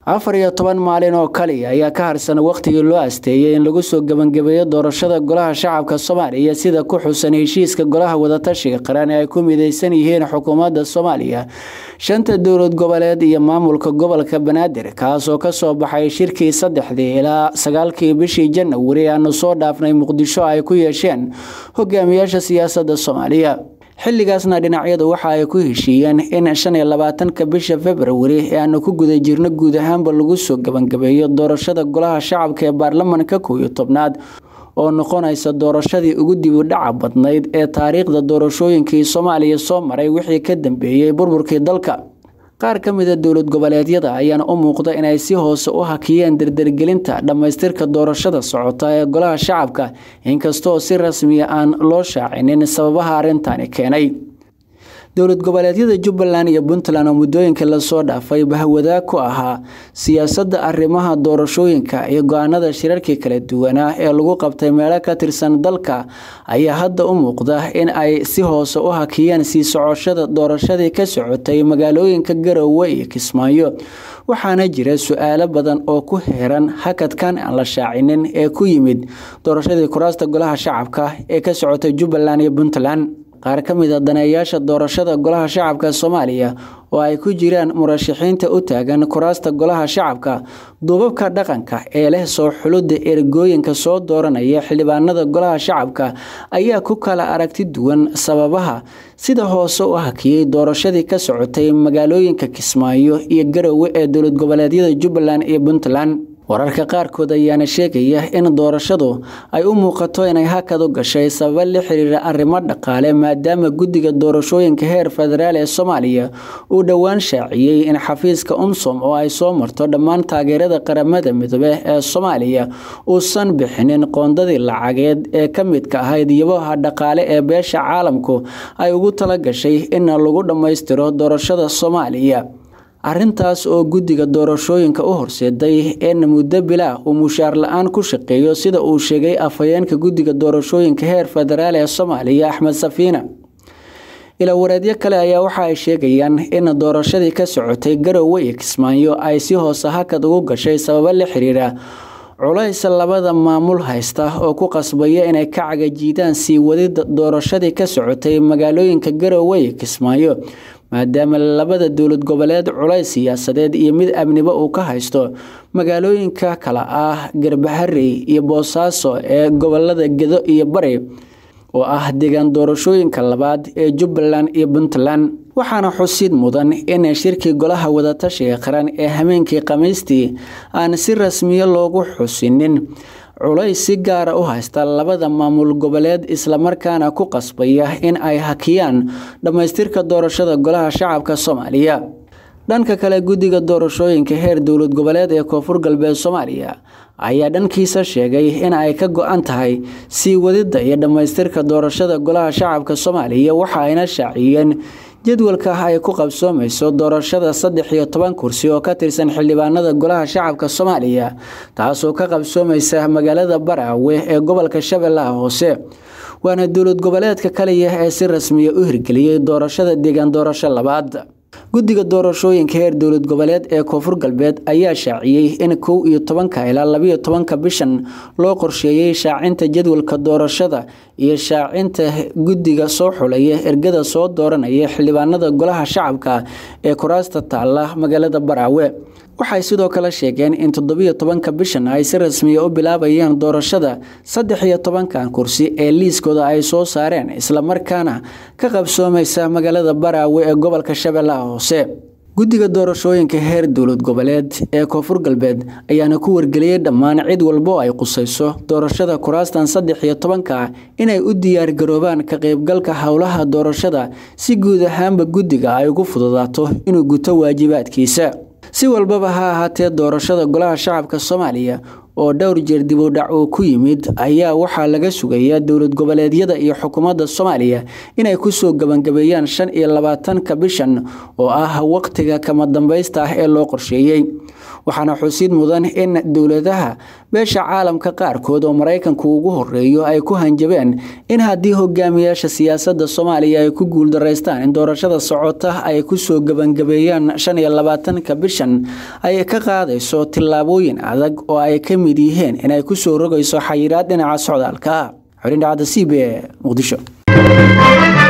afar iyo toban maalin oo kaliya ayaa ka harsan wakhtigii loo asteeyey in lagu soo gebangabeeyo doorashada golaha shacabka soomaaliya sida ku xusan heshiiska golaha wadatashiga qaran ee ay ku mideysan yihiin xukuumadda soomaaliya shanta dowlad goboleed iyo maamulka gobolka banaadir kaasoo kasoo baxay shirkii saddexdii ilaa sagaalkii bishii janawari aanu soo dhaafnay muqdisho ay ku yeesheen hogaamiyaasha siyaasadda soomaaliya xilligaasna dhinacyadu waxa ay ku heshiiyeen in shan iyo labaatanka bisha februari ee aanu ku guda jirno guud ahaanba lagu soo gebangabeeyo doorashada golaha shacabka ee baarlamanka kow iyo tobnaad oo noqonaysa doorashadii ugu dibu dhaca badnayd ee taariikhda doorashooyinkii soomaaliya soo maray wixii ka dambeeyey burburkii dalka qaar ka mida dowlad goboleedyada ayaana u muuqda inay si hoose u hakiyeen dardargelinta dhammaystirka doorashada socota ee golaha shacabka inkastoo si rasmiya aan loo shaacinin sababaha arrintani keenay dowlad goboleedyada jubbaland iyo puntland oo muddooyinka lasoo dhaafay bahwadaag ku ahaa siyaasadda arrimaha doorashooyinka iyo go-aanada shirarkii kala duwanaa ee lagu qabtay meelo ka tirsan dalka ayaa hadda u muuqda in ay si hoose u hakiyeen sii socoshada doorashadii ka socotay magaalooyinka garowe iyo kismaayo waxaana jira su-aalo badan oo ku heeran hakadkan aan la shaacinin ee ku yimid doorashadii kuraasta golaha shacabka ee ka socotay jubbaland iyo puntland qaar ka mid a daneeyaasha doorashada golaha shacabka soomaaliya oo ay ku jiraan murashaxiinta u taagan kuraasta golaha shacabka duubabka dhaqanka ee leh soo xulidda ergooyinka soo dooranaya xildhibaanada golaha shacabka ayaa ku kala aragti duwan sababaha sida hoose u hakiyey doorashadii ka socotay magaalooyinka kismaayo iyo garowe ee dowlad goboleedyada jubbaland iyo puntland wararka qaarkood ayaana sheegaya in doorashadu ay u muuqato inay hakad u gashay sababa la xiriira arrimo dhaqaale maadaama guddiga doorashooyinka heer federaal ee soomaaliya uu dhowaan shaaciyey in xafiiska umsom oo ay soo marto dhammaan taageerada qaramada midoobe ee soomaaliya uusan bixinin qoondadii lacageed ee ka midka ahayd yabaha dhaqaale ee beesha caalamku ay ugu tala gashay in lagu dhammaystiro doorashada soomaaliya arrintaas oo guddiga doorashooyinka u horseeday in muddo bilaa uu mushaar la-aan ku shaqeeyo sida uu sheegay afhayeenka guddiga doorashooyinka heer federaal ee soomaaliya axmed safiina ilawareedyo kale ayaa waxa ay sheegayaan in doorashadii ka socotay garowe iyo kismaayo ay si hoose hakad ugu gashay sababo la xiriira culays labada maamul haysta oo ku qasbaya inay ka cagajiidaan sii wadida doorashadii ka socotay magaalooyinka garowe iyo kismaayo maadaama labada dowlad goboleed culays siyaasadeed iyo mid amniba uu ka haysto magaalooyinka kale ah garbaharey iyo boosaaso ee gobolada gedo iyo bari oo ah deegaan doorashooyinka labaad ee jubbaland iyo puntland waxaana xusid mudan in shirkii golaha wadatashiga qaran ee hameenkii khamiistii aan si rasmiya loogu xusinin culays si gaara u haysta labada maamul goboleed islamarkaana ku qasbaya in ay hakiyaan dhammaystirka doorashada golaha shacabka soomaaliya dhanka kale guddiga doorashooyinka heer dowlad goboleed ee koonfur galbeed soomaaliya ayaa dhankiisa sheegay in ay ka go-an tahay sii wadidda iyo dhammaystirka doorashada golaha shacabka soomaaliya waxa ayna shaaciyeen jadwalka ay ku qabsoomayso doorashada saddex iyo toban kursi oo ka tirsan xildhibaanada golaha shacabka soomaaliya taasoo ka qabsoomaysa magaalada baraawe ee gobolka shabeellaha hoose waana dowlad goboleedka kaliya ee si rasmiya u hirgeliyey doorashada deegaan doorasho labaad guddiga doorashooyinka heer dowlad goboleed ee koonfur galbeed ayaa shaaciyey in kow iyo tobanka ilaa labiyo tobanka bishan loo qorsheeyey shaacinta jadwalka doorashada iyo shaacinta guddiga soo xulaya ergada soo dooranaya xildhibaanada golaha shacabka ee kuraasta taalla magaalada baraawe waxay sidoo kale sheegeen in toddobiyo tobanka bishan ay si rasmiya u bilaabayaan doorashada saddex iyo tobankan kursi ee liiskooda ay soo saareen islamarkaana ka qabsoomaysa magaalada baraawe ee gobolka shabeellaha hoose guddiga doorashooyinka heer dowlad goboleed ee koonfur galbeed ayaana ku wargeliyey dhammaan cid walbo ay qusayso doorashada kuraastan saddex iyo tobanka inay u diyaargaroobaan ka qaybgalka howlaha doorashada si guud ahaanba guddiga ay ugu fududaato inuu guto waajibaadkiisa si walbaba ha ahaatee doorashada golaha shacabka soomaaliya oo dhowr jeer dibudhac uu ku yimid ayaa waxaa laga sugayaa dowlad goboleedyada iyo xukuumadda soomaaliya inay kusoo gebangabeeyaan shan iyo labaatanka bishan oo ah waqtiga kama dambaysta ah ee loo qorsheeyey waxaana xusid mudan in dowladaha beesha caalamka qaarkood oo maraykanku ugu horeeyo ay ku hanjabeen in haddii hogaamiyaasha siyaasadda soomaaliya ay ku guuldaraystaan in doorashada socota ay kusoo gebangabeeyaan shan iyo labaatanka bishan ay ka qaadayso tillaabooyin adag oo ay ka mid yihiin inay kusoo rogayso xayiraad dhinaca socdaalka xorindhacada c b e muqdisho